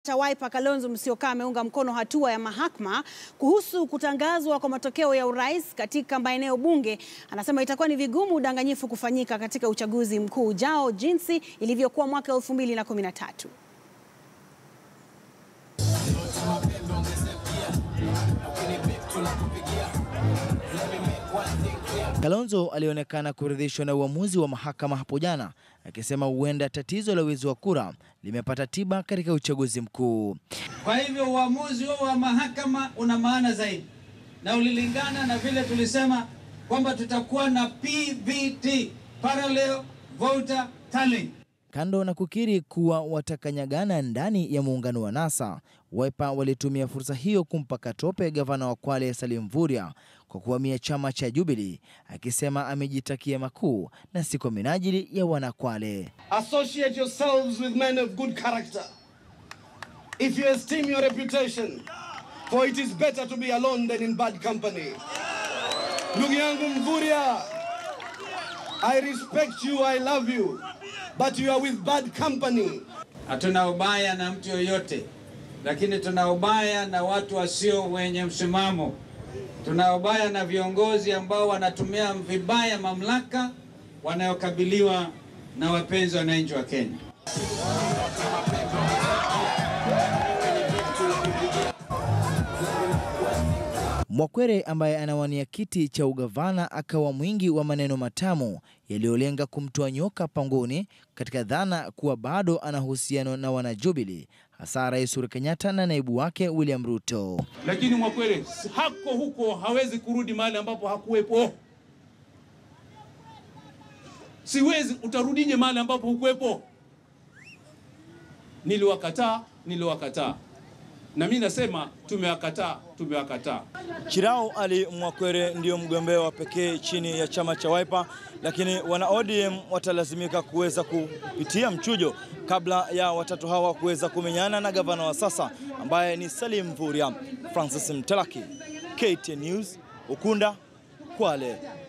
cha Wiper Kalonzo Musyoka ameunga mkono hatua ya mahakama kuhusu kutangazwa kwa matokeo ya urais katika maeneo bunge. Anasema itakuwa ni vigumu udanganyifu kufanyika katika uchaguzi mkuu ujao jinsi ilivyokuwa mwaka 2013. Kalonzo alionekana kuridhishwa na uamuzi wa mahakama hapo jana, akisema huenda tatizo la wizi wa kura limepata tiba katika uchaguzi mkuu. Kwa hivyo uamuzi huo wa mahakama una maana zaidi na ulilingana na vile tulisema kwamba tutakuwa na PVT, parallel voter tallying. Kando na kukiri kuwa watakanyagana ndani ya muungano wa NASA, Wiper walitumia fursa hiyo kumpa katope gavana wa Kwale Salim Mvurya kwa kuhamia chama cha Jubilee, akisema amejitakia makuu na si kwa minajili ya wanakwale. Associate yourselves with men of good character. If you esteem your reputation, for it is better to be alone than in bad company. Ndugu yangu Mvurya, I respect you, I love you, but you are with bad company. Hatuna ubaya na mtu yoyote, lakini tuna ubaya na watu wasio wenye msimamo. Tuna ubaya na viongozi ambao wanatumia vibaya mamlaka wanayokabiliwa na wapenzi wananchi wa Kenya. Mwakwere ambaye anawania kiti cha ugavana akawa mwingi wa maneno matamu yaliyolenga kumtoa nyoka pangoni katika dhana kuwa bado ana uhusiano na wanajubilee hasa Rais Uhuru Kenyatta na naibu wake William Ruto. Lakini Mwakwere hako huko, hawezi kurudi mahali ambapo hakuwepo. Siwezi, utarudije mahali ambapo hukuwepo? Niliwakataa, niliwakataa na mi nasema tumewakataa, tumewakataa. Chirao Ali Mwakwere ndio mgombea wa pekee chini ya chama cha Wiper, lakini wana ODM watalazimika kuweza kupitia mchujo kabla ya watatu hawa kuweza kumenyana na gavana wa sasa ambaye ni Salim Mvurya. Francis Mtalaki, KTN News, Ukunda, Kwale.